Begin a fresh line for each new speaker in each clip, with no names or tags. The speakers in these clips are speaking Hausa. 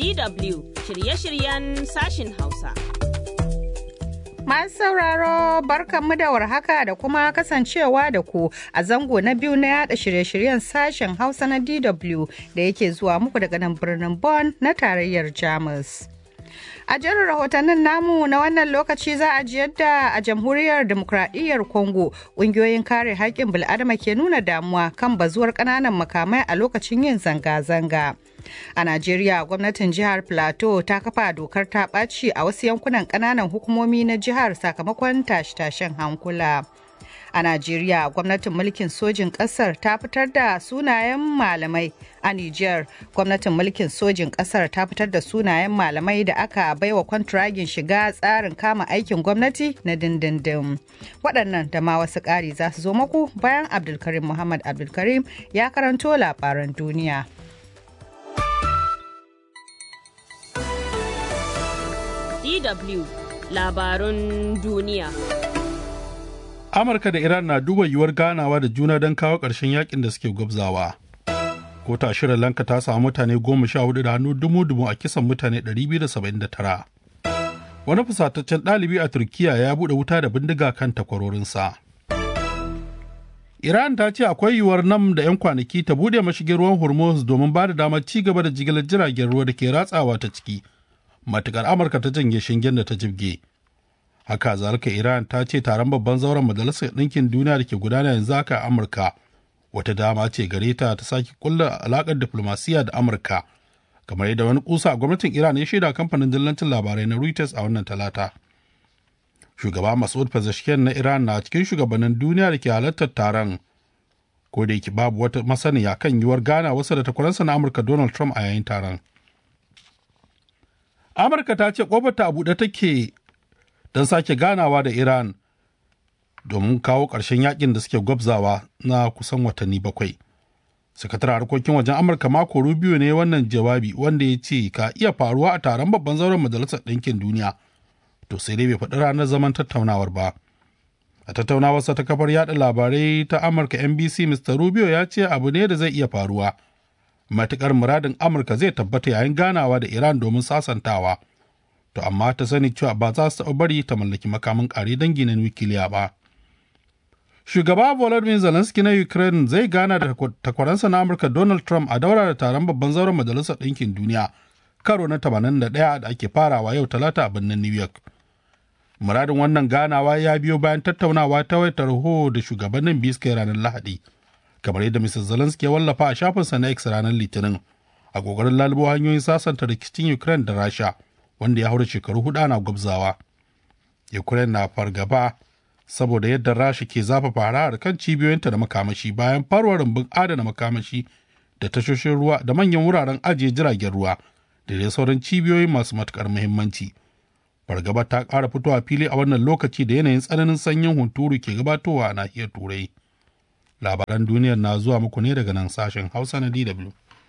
DW shirye-shiryen sashin Hausa.
Masu sauraro barkanmu da warhaka da kuma kasancewa da ku a zango na biyu na yada shirye-shiryen sashen Hausa na DW da yake zuwa muku daga nan birnin Bonn na tarayyar Jamus. A jerin rahotannin namu na wannan lokaci za a ji yadda a jamhuriyar demokradiyyar Congo ƙungiyoyin kare haƙƙin bil'adama ke nuna damuwa kan bazuwar ƙananan makamai a lokacin yin zanga-zanga. A Najeriya gwamnatin jihar Plateau ta kafa dokar ta ɓaci a wasu yankunan ƙananan hukumomi na jihar sakamakon tashe-tashen hankula. A Najeriya gwamnatin mulkin sojin ƙasar ta fitar da sunayen malamai a Nijar gwamnatin mulkin sojin ƙasar ta fitar da sunayen malamai da aka baiwa kwantiragin shiga tsarin kama aikin gwamnati na dindindin. Waɗannan da ma wasu ƙari za su zo maku bayan Abdulkarim Muhammad Abdulkarim ya karanto labaran duniya.
DW labarun duniya.
Amurka da Iran na duba yiwuwar ganawa da juna don kawo ƙarshen yakin da suke gwabzawa. Kota Sri Lanka ta samu mutane goma sha hudu da hannu dumu-dumu a kisan mutane 279. Wani fusataccen ɗalibi a Turkiya ya buɗe wuta da bindiga kan takwarorinsa. Iran ta ce akwai yiwuwar nan da 'yan kwanaki ta buɗe mashigin ruwan Hormuz domin ba da damar ci gaba da jigilar jiragen ruwa da ke ratsawa ta ciki. Matukar Amurka ta janye shingen da ta jibge. haka zalika iran ta ce taron babban zauren majalisar ɗinkin duniya da ke gudana yanzu haka a amurka wata dama ce gare ta ta sake kulla alakar diflomasiyya da amurka kamar yadda wani kusa a gwamnatin iran ya shaida kamfanin dillancin labarai na reuters a wannan talata shugaba masud pezeshkian na iran na cikin shugabannin duniya da ke halartar taron ko da yake babu wata masaniya kan yiwuwar gana wasu da takwaransa na amurka donald trump a yayin taron amurka ta ce kofar ta a buɗe take don sake ganawa da Iran domin kawo ƙarshen yakin da suke gwabzawa na kusan watanni bakwai. Sakataren harkokin wajen Amurka mako Rubio ne wannan jawabi wanda ya ce ka iya faruwa a taron babban zauren Majalisar Ɗinkin Duniya. To sai dai bai faɗi ranar zaman tattaunawar ba. A tattaunawarsa ta kafar yada labarai ta Amurka NBC Mr. Rubio ya ce abu ne da zai iya faruwa. Matuƙar muradin Amurka zai tabbata yayin ganawa da Iran domin sasantawa. to amma ta sani cewa ba za su taɓa bari ta mallaki makamin ƙare dangi na nukiliya ba. Shugaba Volodymyr Zelensky na Ukraine zai gana da takwaransa na Amurka Donald Trump a daura da taron babban zauren Majalisar Ɗinkin Duniya karo na 81 da ake farawa yau talata a birnin New York. Muradin wannan ganawa ya biyo bayan tattaunawa ta wayar tarho da shugabannin biyu suka ranar Lahadi, kamar yadda Mr. Zelensky ya wallafa a shafinsa na X ranar Litinin, a ƙoƙarin lalubo hanyoyin sasanta rikicin Ukraine da Rasha. wanda ya haura shekaru hudu ana gwabzawa. Ukraine na fargaba saboda yadda Rasha ke zafafa harahar kan cibiyoyinta da makamashi bayan farwa rumbun adana makamashi da tashoshin ruwa da manyan wuraren ajiye jiragen ruwa da dai sauran cibiyoyi masu matukar muhimmanci. Fargaba ta ƙara fitowa fili a wannan lokaci da yanayin tsananin sanyin hunturu ke gabatowa a nahiyar Turai. Labaran duniyar na zuwa muku ne daga nan sashen Hausa na DW.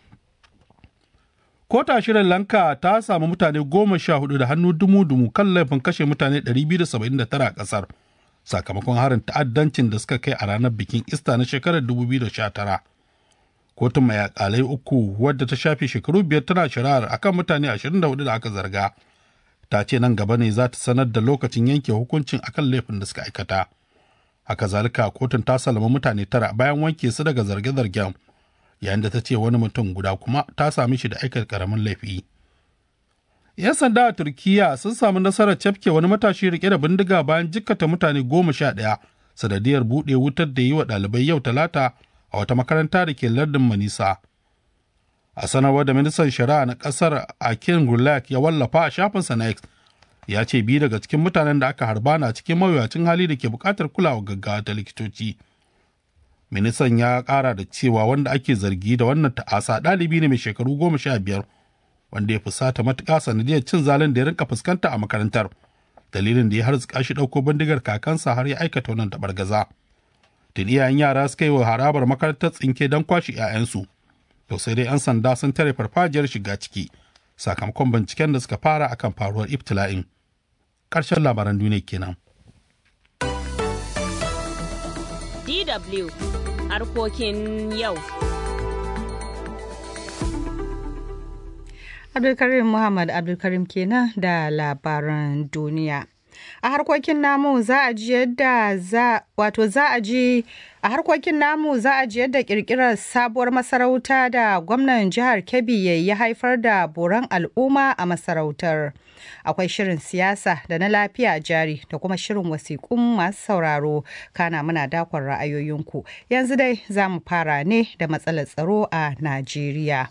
Kota Sri Lanka ta samu mutane goma sha hudu da hannu dumu-dumu kan laifin kashe mutane 279 a ƙasar sakamakon harin ta'addancin da suka kai a ranar bikin Ista na shekarar 2019. Kotun mai akalai uku wadda ta shafe shekaru biyar tana shari'ar akan mutane 24 da aka zarga. Ta ce nan gaba ne za ta sanar da lokacin yanke hukuncin akan laifin da suka aikata. Haka zalika kotun ta salama mutane tara bayan wanke su daga zarge-zargen. yayin da ta ce wani mutum guda kuma ta sami shi da aikata karamin laifi. 'Yan sanda a Turkiyya sun samu nasarar cafke wani matashi rike da bindiga bayan jikkata mutane goma sha ɗaya sanadiyar buɗe wutar da yi wa ɗalibai yau talata a wata makaranta da ke lardin Manisa. A sanarwar da ministan shari'a na ƙasar Akin Gulak ya wallafa a shafinsa na X ya ce biyu daga cikin mutanen da aka harba na cikin mawuyacin hali da ke buƙatar kulawa gaggawa ta likitoci. ministan ya kara da cewa wanda ake zargi da wannan ta'asa ɗalibi ne mai shekaru goma sha biyar wanda ya fusata matuƙa sanadiyar cin zalin da ya rinka fuskanta a makarantar dalilin da ya harzuka shi ɗauko bindigar kakansa har ya aikata wannan taɓargaza tun iyayen yara suka yi wa harabar makarantar tsinke don kwashe 'ya'yansu to sai dai 'yan sanda sun tare farfajiyar shiga ciki sakamakon binciken da suka fara akan faruwar ibtila'in ƙarshen labaran duniya kenan.
DW harkokin yau.
Abdulkarim Muhammad Abdulkarim kenan da labaran duniya. a harkokin namu za a ji yadda za wato za a ji a harkokin namu za a ji yadda kirkirar sabuwar masarauta da gwamnan jihar Kebbi ya haifar da boran al'umma a masarautar. Akwai shirin siyasa da na lafiya jari da kuma shirin wasiƙun masu sauraro kana muna dakon ra'ayoyinku. Yanzu dai za mu fara ne da matsalar tsaro a Najeriya.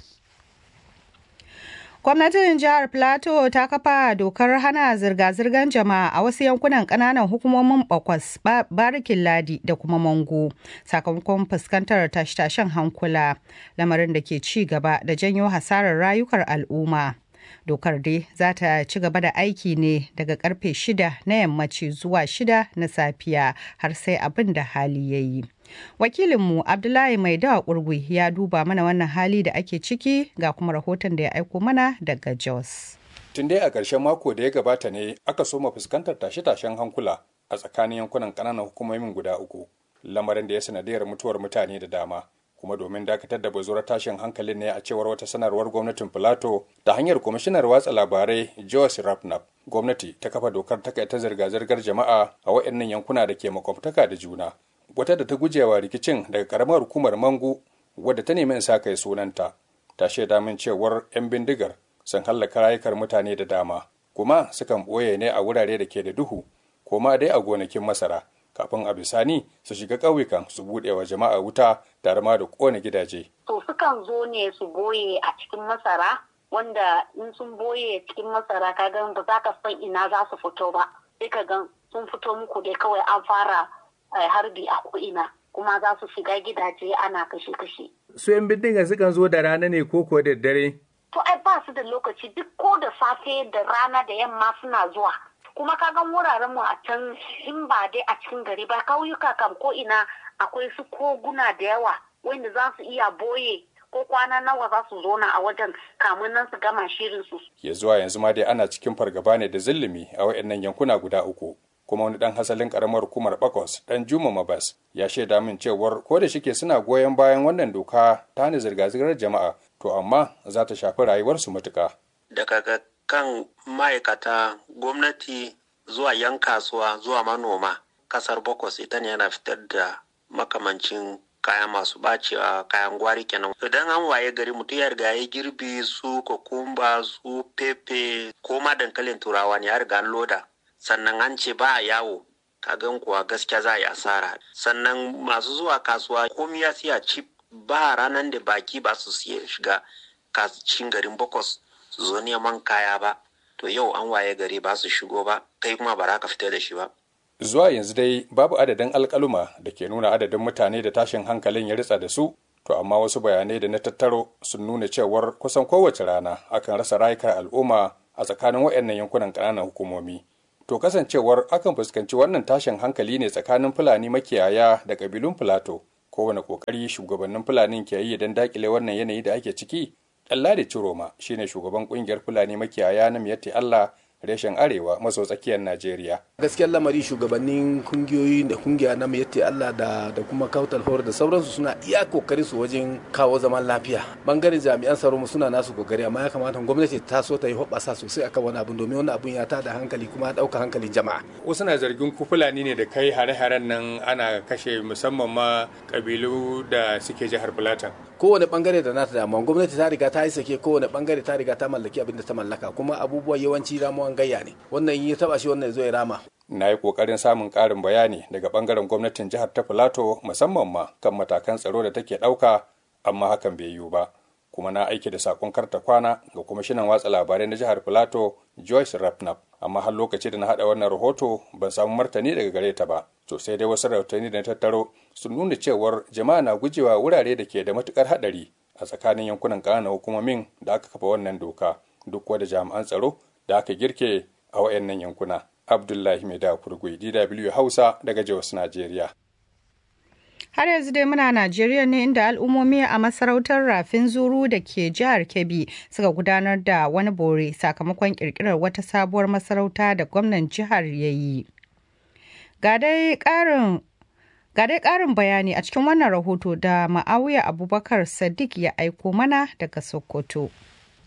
Gwamnatin jihar Plateau ta kafa dokar hana zirga-zirgar jama'a a wasu yankunan kananan hukumomin Bakwas, Barikin Ladi da kuma Mango, sakamakon fuskantar tashe-tashen hankula, lamarin da ke ci gaba da janyo hasarar rayukar al'umma. Dokar dai za ta ci gaba da aiki ne daga karfe shida na yammaci zuwa shida na safiya har sai abin da hali ya yi. Wakilinmu Abdullahi Mai Dawa Kurgui ya duba mana wannan hali da ake ciki ga kuma rahoton da ya aiko mana daga Jos.
Tun dai a ƙarshen mako da ya gabata ne aka soma fuskantar tashe-tashen hankula a tsakanin yankunan ƙananan hukumomin guda uku, lamarin da ya sanadiyar mutuwar mutane da dama. kuma domin dakatar da bazuwar tashin hankalin ne a cewar wata sanarwar gwamnatin Filato ta hanyar kwamishinar watsa labarai Joyce Rapnap. Gwamnati ta kafa dokar takaita zirga-zirgar jama'a a waɗannan yankuna da ke makwabtaka da juna. Wata da ta gujewa rikicin daga karamar hukumar Mangu wadda ta nemi in sa kai sunanta. Ta shaida min cewar 'yan bindigar sun hallaka rayukar mutane da dama, kuma sukan ɓoye ne a wurare da ke da duhu, ko ma dai a gonakin masara. kafin a bisani su shiga ƙauyukan su buɗe wa jama'a wuta tare ma da ƙone gidaje.
To sukan zo ne su boye a cikin masara wanda in sun boye cikin masara ka gan ba za ka san ina za su fito ba sai ka gan sun fito muku dai kawai an fara harbi a ko'ina kuma za su shiga gidaje ana kashe-kashe.
Su 'yan bindiga sukan zo da rana ne ko kuwa da dare?
To ai ba su da lokaci duk ko da safe da rana da yamma suna zuwa. kuma ka gan wuraren mu a can in ba dai a cikin gari ba kauyuka kam ko ina akwai su koguna da yawa wanda za su iya boye ko kwana nawa za su zona a wajen kamun nan su gama shirin su.
Ya zuwa yanzu ma dai ana cikin fargaba ne da zillimi a wayannan yankuna guda uku. kuma wani dan hasalin karamar hukumar bakos dan juma mabas ya shaida min cewar ko da shike suna goyon bayan wannan doka ta hana zirga-zirgar jama'a to amma za ta shafi rayuwarsu matuka.
daga kan ma'aikata gwamnati zuwa yan kasuwa zuwa manoma kasar bokos ita ne yana fitar da makamancin kaya masu bacewa kayan gwari kenan idan an waye gari mutum ya riga ya girbi su kokumba su pepe ko ma dankalin turawa ne ya riga an loda sannan an ce ba a yawo kagan kuwa gaskiya za a yi asara sannan masu zuwa kasuwa komi ya siya cip ba ranar da baki ba su siya shiga cikin garin bokos su zo neman kaya ba to yau an waye gari ba su shigo ba kai kuma ba za ka fita da shi ba
zuwa yanzu dai babu adadin alkaluma da ke nuna adadin mutane da tashin hankalin ya ritsa da su to amma wasu bayanai da na tattaro sun nuna cewar kusan kowace rana akan rasa rayukan al'umma a tsakanin waɗannan yankunan ƙananan hukumomi to kasancewar akan fuskanci wannan tashin hankali ne tsakanin fulani makiyaya da ƙabilun filato kowane ƙoƙari shugabannin fulanin ke yi don daƙile wannan yanayi da ake ciki Ɗanladi Ciroma shine shugaban kungiyar Fulani makiyaya na Miyatti Allah reshen arewa maso tsakiyar Najeriya.
Gaskiyar lamari shugabannin kungiyoyi da kungiya na Miyatti Allah da da kuma Kautal Hor da sauransu suna iya kokari su wajen kawo zaman lafiya. Bangaren jami'an tsaro mu suna nasu kokari amma ya kamata gwamnati ta so ta yi hoɓasa sosai akan wani abun domin wani abun ya tada hankali kuma ya ɗauka hankalin jama'a.
Wasu na zargin ku Fulani ne da kai hare-haren nan ana kashe musamman ma kabilu da suke jihar Filatan.
kowane bangare da nata damuwa gwamnati ta riga ta yi sake kowane bangare ta riga ta mallaki abin da ta mallaka kuma abubuwa yawanci ramuwan gayya ne wannan ya taba shi wannan ya zo ya rama
na yi kokarin samun karin bayani daga bangaren gwamnatin jihar ta filato musamman ma kan matakan tsaro da take ɗauka amma hakan bai yiwu ba kuma na aiki da sakon karta kwana ga kwamishinan watsa labarai na jihar filato joyce rapnap amma har lokaci da na haɗa wannan rahoto ban samu martani daga gare ta ba to sai dai wasu rahotanni da na tattaro sun nuna cewar jama'a na gujewa wurare da ke da matukar haɗari a tsakanin yankunan ƙananan hukumomin da aka kafa wannan doka duk wada jami'an tsaro da aka girke a wayannan yankuna abdullahi mai da kurgui dw hausa daga jos najeriya
Har yanzu dai muna Najeriya ne inda al'ummomi a masarautar Rafin Zuru da ke jihar Kebbi suka gudanar da wani bore sakamakon kirkirar wata sabuwar masarauta da gwamnan jihar ya yi. Ga dai ƙarin bayani a cikin wannan rahoto da Ma'awiya Abubakar Sadiq ya aiko mana daga Sokoto.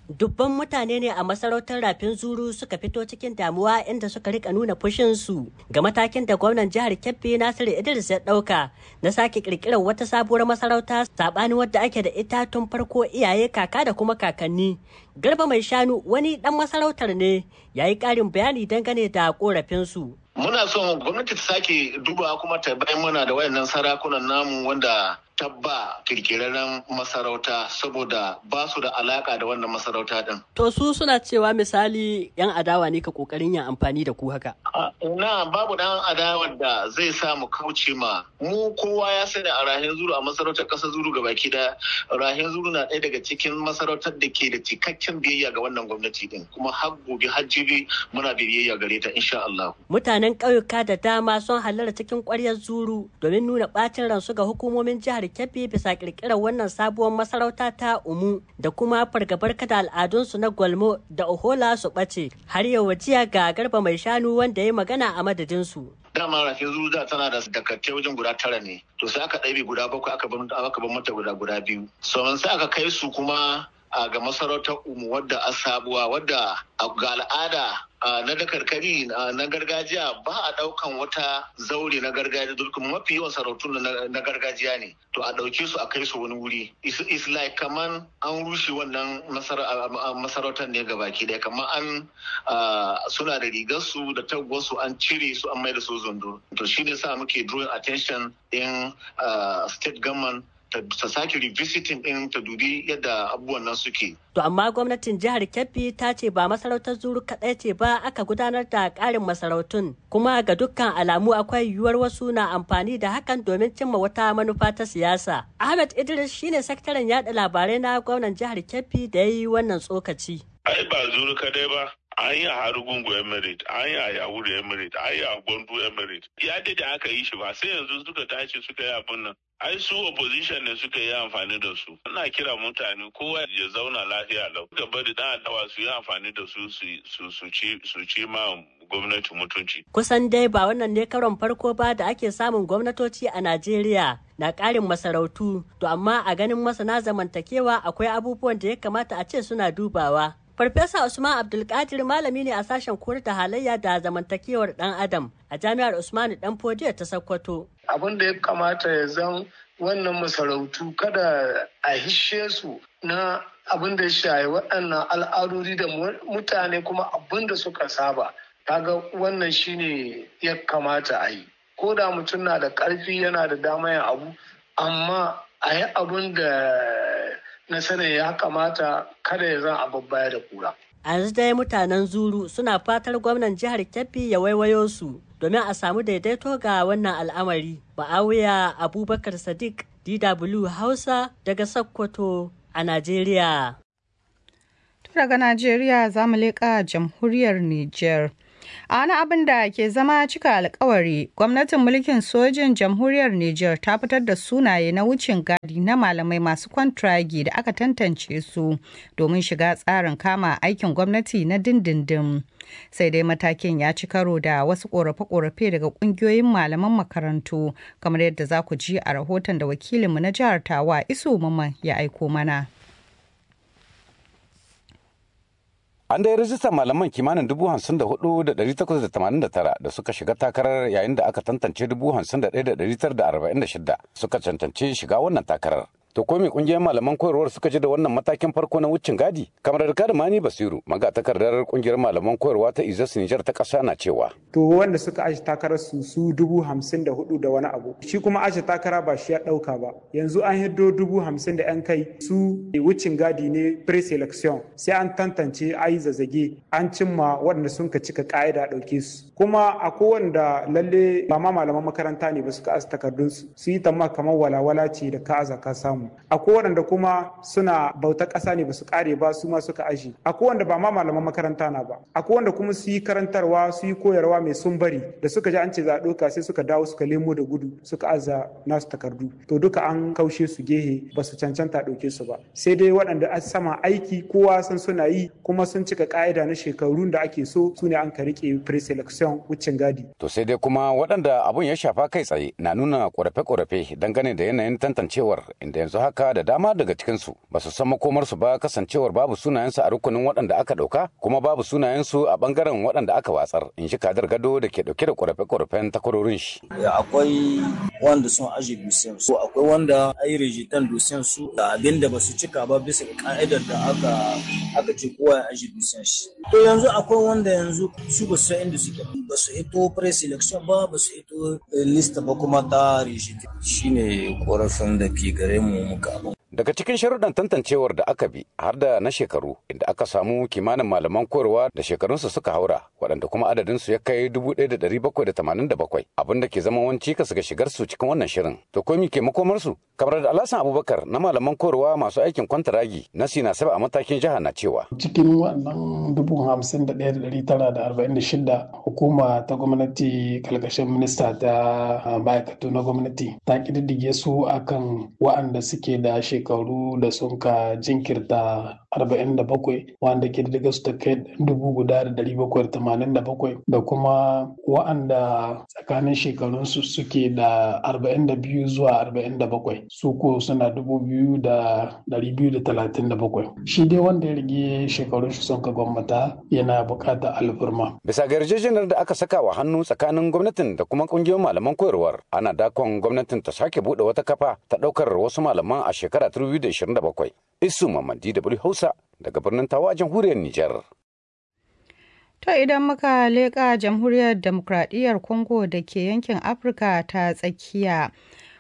Dubban mutane ne a masarautar rafin zuru suka fito cikin damuwa inda suka rika nuna fushinsu ga matakin da gwamnan jihar Kebbi Nasiru Idris ya ɗauka na sake kirkirar wata sabuwar masarauta saɓanin wadda ake da ita tun farko iyaye kaka da kuma kakanni. Garba mai shanu wani ɗan masarautar ne ya yi ƙarin bayani dangane da ƙorafinsu.
Muna son gwamnati ta sake duba kuma ta bayan mana da wayannan sarakunan namu wanda tabba kirkirarren masarauta saboda ba su da alaka da wannan masarauta din.
To su suna cewa misali yan adawa ne ka kokarin yin amfani da ku haka.
Na babu dan adawar da zai sa mu kauce ma mu kowa ya sani a rahin zuru a masarautar ƙasar zuru ga baki da rahin zuru na ɗaya daga cikin masarautar da ke da cikakken biyayya ga wannan gwamnati din kuma har gobe har jibi muna biyayya gare ta insha Allah.
Mutanen ƙauyuka da dama sun halarta cikin ƙwaryar zuru domin nuna ɓacin ransu ga hukumomin jihar Kebbi bisa ƙirƙirar wannan sabuwar masarauta ta Umu da kuma fargabar kada al'adunsu na Gwalmo da Ohola su ɓace har yau jiya ga garba mai shanu wanda ya magana a madadinsu.
dama rafin zuza tana da dakartai wajen guda tara ne to sai aka ɗabi guda bakwai aka bar aka bar mata guda guda biyu sauran sai aka kai su kuma a ga masarautar umu wadda a sabuwa wadda ga al'ada na dakarkari na gargajiya ba a daukan wata zaure na gargajiya dukkan mafi yawan sarautun na gargajiya ne to a dauke su a kai su wani wuri is like kaman an rushe wannan masarautar ne gabaki daya kaman an suna da rigar su da taguwar su an cire su an mai da su zondo to shi ne sa muke drawing attention in state government ta sake revisiting din ta dubi yadda abubuwan nan suke.
To amma gwamnatin jihar Kebbi ta ce ba masarautar zuru kaɗai ce ba aka gudanar da ƙarin masarautun kuma ga dukkan alamu akwai yiwuwar wasu na amfani da hakan domin cimma wata manufa ta siyasa. Ahmed Idris shine sakataren yada labarai na gwamnan jihar Kebbi da ya yi wannan tsokaci.
Ai ba zuru kadai ba, an yi a harugungu emirate an yi a yawuru emirate an yi a gwandu emirate ya da aka yi shi ba sai yanzu suka tashi suka yi abin nan ai su opposition ne suka yi amfani da su ina kira mutane kowa ya zauna lafiya lau ga bari dan adawa su yi amfani da su su ci ma gwamnati mutunci
kusan dai ba wannan ne karon farko ba da ake samun gwamnatoci a najeriya na ƙarin masarautu to amma a ganin masana zamantakewa akwai abubuwan da ya kamata a ce suna dubawa Farfesa Usman Abdulkadir malami ne a sashen koyar da halayya da zamantakewar ɗan Adam a jami'ar Usmanu Dan Fodiyo ta Sokoto.
Abin da ya kamata ya zan wannan masarautu kada a hishe su na abin da ya shaye waɗannan al'adodi da mutane kuma abin da suka saba. Kaga wannan shine ya kamata a yi. Ko da mutum na da ƙarfi yana da dama yin abu, amma a yi abin da na sanin ya kamata kada ya zan ababbaya da kura.
A yanzu dai mutanen Zuru suna fatar gwamnan jihar Kebbi ya waiwayo su domin a samu daidaito ga wannan al'amari. Ba'awiya Abubakar Sadiq DW Hausa daga Sokoto a Najeriya.
Daga Najeriya za mu leƙa jamhuriyar Nijar. A wani abin da ke zama cika alkawari, gwamnatin mulkin sojin jamhuriyar Nijar ta fitar da sunaye na wucin gadi na malamai masu kwantragi da aka tantance su domin shiga tsarin kama aikin gwamnati na dindindin. Sai dai matakin ya ci karo da wasu korafe-korafe daga kungiyoyin malaman makarantu, kamar yadda za ku ji a rahoton da wakilinmu na jihar Tawa Isu Maman ya aiko mana.
An dai rajistar malaman kimanin dubu hamsin da hudu da dari takwas da tamanin da tara da suka shiga takarar yayin da aka tantance dubu hamsin da ɗaya da dari tara da arba'in da shida suka cancanci shiga wannan takarar. To ko me kungiyar malaman koyarwar suka ji da wannan matakin farko na wucin gadi? Kamar da Mani Basiru, magatakardar kungiyar malaman koyarwa ta Izas Nijar ta ƙasa na cewa.
To wanda suka aji takarar su su dubu hamsin da hudu da wani abu. Shi kuma aji takara ba shi ya ɗauka ba. Yanzu an hiddo dubu hamsin da yan kai su wucin gadi ne pre-selection sai an tantance ayi zazzage an cimma waɗanda sun ka cika ƙa'ida ɗauke su. Kuma a wanda lalle ba ma malaman makaranta ne ba suka aji takardun su su yi tamma kamar walawala ce da ka aza ka samu. akwai waɗanda kuma suna bauta ƙasa ne ba su ƙare ba su ma suka aji akwai wanda ba ma malaman makaranta na ba akwai wanda kuma su yi karantarwa su yi koyarwa mai sun bari da suka ji an ce za a ɗauka sai suka dawo suka lemo da gudu suka aza nasu takardu to duka an kaushe su gehe ba su cancanta ɗauke su ba sai dai waɗanda a sama aiki kowa san suna yi kuma sun cika ƙa'ida na shekarun da ake so su ne an ka riƙe pre-selection wucin gadi.
To sai dai kuma waɗanda abun ya shafa kai tsaye na nuna ƙorafe-ƙorafe dangane da yanayin tantancewar inda yanzu yanzu haka da dama daga cikinsu ba su san makomarsu ba kasancewar babu sunayensu a rukunin waɗanda aka ɗauka kuma babu sunayensu a ɓangaren waɗanda aka watsar in shi kadar gado da ke ɗauke da ƙorafe-ƙorafen takwarorin shi.
akwai wanda sun aje dusiyan su akwai wanda ayi rejitan dusiyan su da abin da ba su cika ba bisa ka'idar da aka aka ce kowa ya aje dusiyan shi to yanzu akwai wanda yanzu su ba su inda suke ba su hito pre-selection ba ba su hito lista ba kuma ta rejitan shine korafin da ke gare mu muka abin
Daga cikin sharuɗan tantancewar da aka bi har da na shekaru inda aka samu kimanin malaman koyarwa da shekarunsu suka haura waɗanda kuma adadinsu ya kai 1,787 abin da ke zama wani cikas ga shigar su cikin wannan shirin. To komi ke makomarsu? Kamar da Alhassan Abubakar na malaman koyarwa masu aikin kwantaragi na Sina Saba a matakin jiha na cewa.
Cikin wannan dubu hamsin da ɗaya da ɗari tara da arba'in da shida hukuma ta gwamnati kalkashin minista ta ma'aikatu na gwamnati ta ƙididdige su akan wa'anda suke da shekaru da sun ka jinkirta 47 wanda ke daga su ta kai dubu guda da dari bakwai da tamanin da bakwai da kuma wa'anda tsakanin shekarunsu suke da 42 zuwa 47 su ko suna dubu biyu da dari biyu da talatin da bakwai shi dai wanda ya rage shekarun shi sun ka gwamnata yana buƙatar alfurma.
bisa ga yarjejeniyar da aka saka wa hannu tsakanin gwamnatin da kuma ƙungiyoyin malaman koyarwar ana dakon gwamnatin ta sake buɗe wata kafa ta ɗaukar wasu malaman a shekara 2027 isu mamadi da hausa daga birnin tawa a jamhuriyar nijar
To idan muka leƙa jamhuriyar demokradiyyar Congo da ke yankin Afirka ta tsakiya.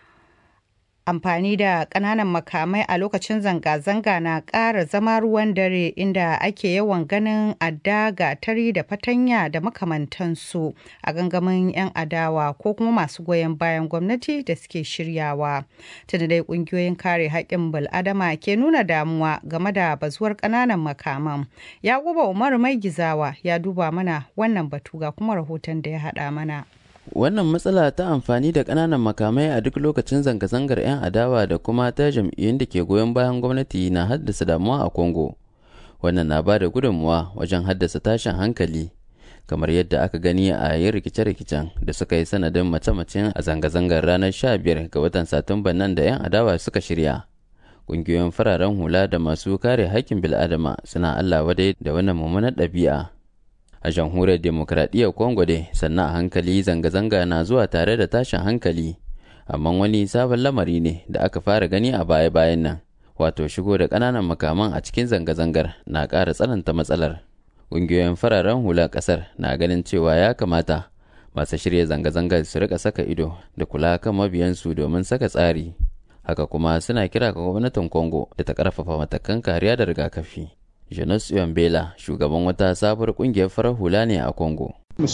amfani da ƙananan makamai a lokacin zanga-zanga na ƙara zama ruwan dare inda ake yawan ganin adda gatari da fatanya da makamantansu a gangamin 'yan adawa ko kuma masu goyon bayan gwamnati da suke shiryawa tunda dai ƙungiyoyin kare haƙƙin bil'adama ke nuna damuwa game da bazuwar ƙananan makaman yakuba umar mai gizawa ya duba mana wannan batu ga kuma rahoton da ya haɗa mana
wannan matsala ta amfani da ƙananan makamai a duk lokacin zanga-zangar 'yan adawa da kuma ta jam'iyyun da ke goyon bayan gwamnati na haddasa damuwa a congo wannan na ba da gudunmuwa wajen haddasa tashin hankali kamar yadda aka gani a yin rikice-rikicen da suka yi sanadin mace-macen a zanga-zangar ranar 15 ga watan satumban nan da 'yan adawa suka shirya ƙungiyoyin fararen hula da masu kare haƙƙin bil'adama suna allah wadai da wannan mummunar ɗabi'a a jamhuriyar demokradiyyar congo dai sannan a hankali zanga-zanga na zuwa tare da tashin hankali amma wani sabon lamari ne da aka fara gani a baya-bayan nan wato shigo da ƙananan makaman a cikin zanga-zangar na ƙara tsananta matsalar ƙungiyoyin fararen hula ƙasar na ganin cewa ya kamata masu shirya zanga-zangar su rika saka ido da kula kan mabiyansu domin saka tsari haka kuma suna kira ga gwamnatin congo da ta ƙarfafa matakan kariya da rigakafi Janus Bela shugaban wata sabuwar kungiyar farar hula ne a Congo.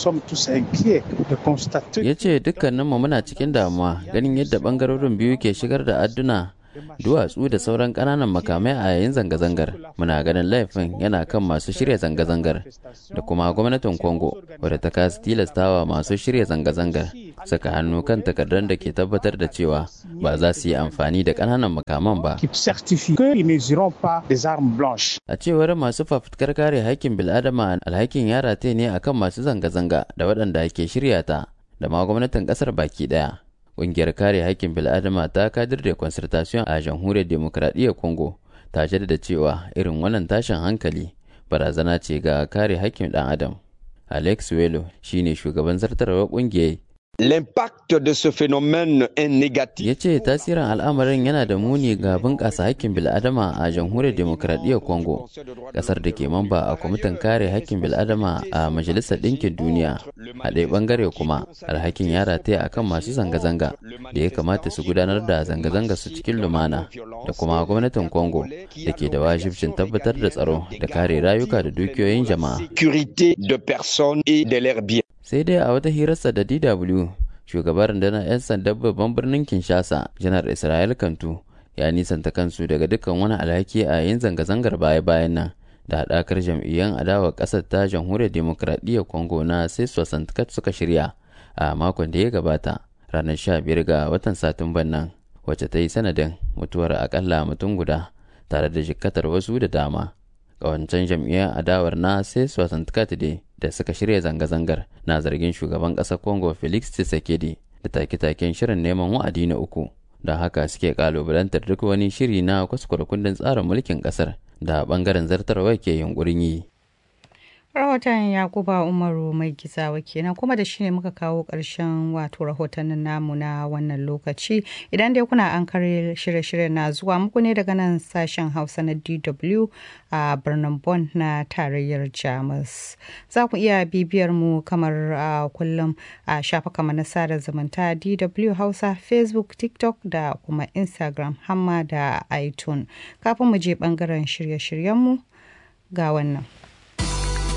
Ya ce dukkaninmu muna cikin damuwa ganin yadda bangarorin biyu ke shigar da adduna duwatsu da sauran ƙananan makamai a yayin zanga-zangar muna ganin laifin yana kan masu shirya zanga-zangar da kuma gwamnatin congo wadda ta kasa tilastawa masu shirya zanga-zangar saka hannu kan takardar da ke tabbatar da cewa ba za su yi amfani da ƙananan makaman ba a cewar masu fafutukar kare haƙƙin bil'adama alhakin ya rataye ne akan masu zanga-zanga da waɗanda ke shirya ta da ma gwamnatin ƙasar baki ɗaya Ƙungiyar kare haƙƙin bil'adama ta kadir da concertation a jamhuriyar demokradiyyar Congo ta jaddada cewa irin wannan tashin hankali barazana ce ga kare haƙƙin ɗan adam. Alex Welo shine shugaban zartarwar ƙungiyar
L'impact de ce phénomène est négatif.
Ya ce tasirin al'amarin yana da muni ga bunƙasa haƙƙin bil'adama a jamhuriyar demokradiyyar Congo, ƙasar da ke mamba a kwamitin kare haƙƙin bil'adama a Majalisar Ɗinkin Duniya. A ɗaya ɓangare kuma, alhakin ya rataya a kan masu zanga-zanga da ya kamata su gudanar da zanga-zanga su cikin lumana da kuma gwamnatin Congo da ke da wajibcin tabbatar da tsaro da kare rayuka da dukiyoyin jama'a.
de personnes et de leurs biens.
sai dai a wata hirarsa da DW shugaban rundunar 'yan sandan babban birnin Kinshasa janar Israel Kantu ya nisanta kansu daga dukkan wani alhaki a yin zanga-zangar baya-bayan nan da haɗakar jam'iyyar adawa ƙasar ta jamhuriyar demokradiyyar Congo na Seso Santkat suka shirya a makon da ya gabata ranar 15 ga watan Satumban nan wacce ta yi sanadin mutuwar akalla mutum guda tare da jikkatar wasu da dama. Ƙawancen jam'iyyar adawar na Seso Santkat dai da suka shirya zanga-zangar na zargin shugaban ƙasar congo felix tshisekedi da take-taken shirin neman wa'adi na uku don haka suke kalubalantar duk wani shiri na kwaskwara kundin tsarin mulkin ƙasar da ɓangaren zartarwa ke yunkurin yi.
rahoton yakuba umaru mai gizawa kenan kuma da shi ne muka kawo ƙarshen wato rahotannin namu na wannan lokaci idan dai kuna an kare shirye-shirye na zuwa muku ne daga nan sashen hausa na dw a birnin Bonn na tarayyar jamus za ku iya bibiyar mu kamar a kullum a shafuka na sada zumunta dw hausa facebook tiktok da kuma instagram hamma da itunes kafin mu je bangaren shirye-shiryenmu ga wannan